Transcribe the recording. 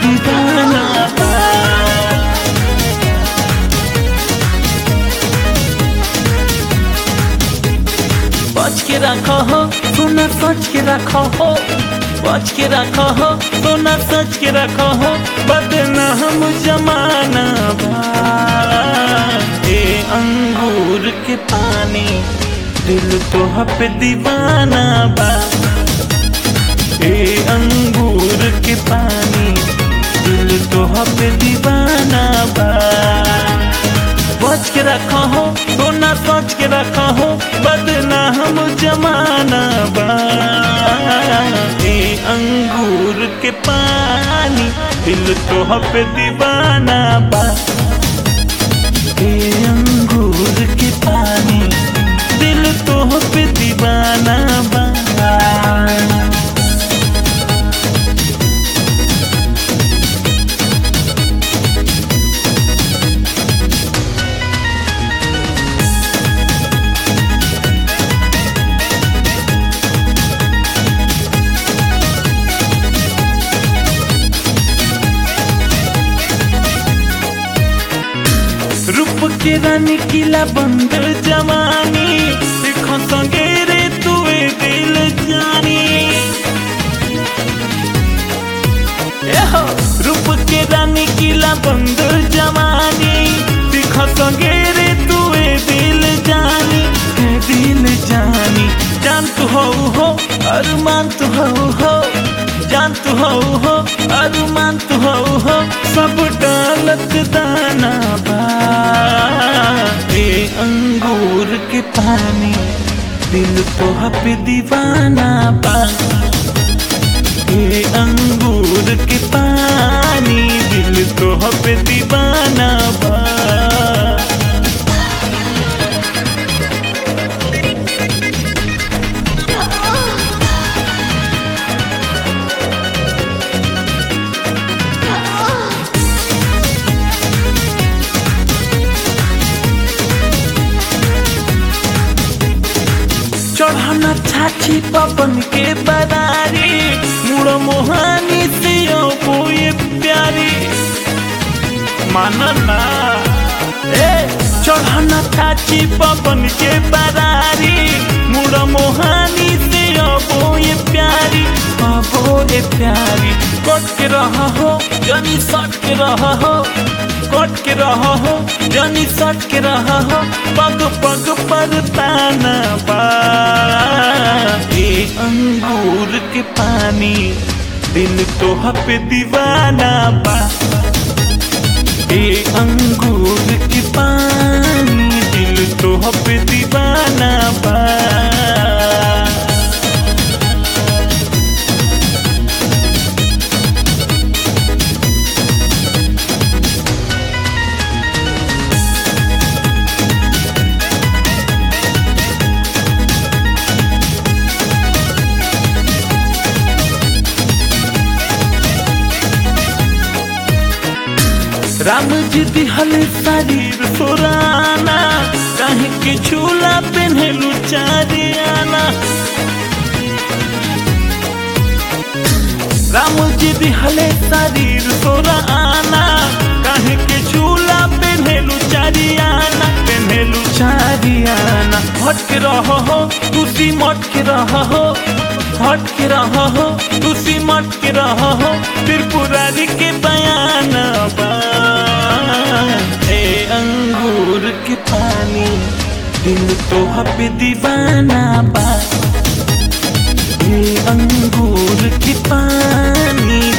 दीवाना बा बच के रखो हो सोना सच के रखो हो बच के रखो हो सोना सच के रखो हो बदनाम जमाना बा ए अंगूर के पानी दिल तो पे दीवाना बा ए अंगूर के पानी दिल तो पे दीवाना बा बच के रखा हो सोना सोच के रखा हो बदनाम जमाना बा ए अंगूर के पानी दिल तो पे दीवाना बा ए अंगूर के पानी दिल तो पे दीवाना बा रूप के रानी किला बंदर जवानी देखो संगे रे तुए दिल जानी एहो रूप के रानी किला बंदर जवानी देखो संगे रे तुए दिल जानी है दिल जानी जान तू हो हो अरमान तू हो हो जान तू हो हो अरमान तू हो हो सब डालत दाना बा ए अंगूर के पानी दिल तो पे दीवाना बा ए अंगूर के पानी दिल तो पे दीवाना बा चढ़ना छाछी पवन के बदारी मुड़ मोहानी से ये प्यारी मानना ए चढ़ना छाछी पवन के बदारी मुड़ मोहानी से ये प्यारी अबो ये प्यारी कट के रहा हो जनी सट के रहा हो कट के रहा हो जनी सट के रहा हो पग पग पर ताना बा ए अंगूर के पानी दिल तो पे दीवाना बा ए अंगूर के पानी दिल तो पे दीवाना बा राम जी दिहल शरीर सोराना कहीं के झूला पहनलू चारियाना राम जी दिहल शरीर सोराना कहीं के झूला पहनलू चारियाना पहनलू चारियाना हट के रहो हो तुसी मट के रहो हो हट के रहो हो तुसी मट के रहो हो त्रिपुरारी के बयान बा ए अंगूर के पानी दिल तो पे दीवाना बा ए अंगूर के पानी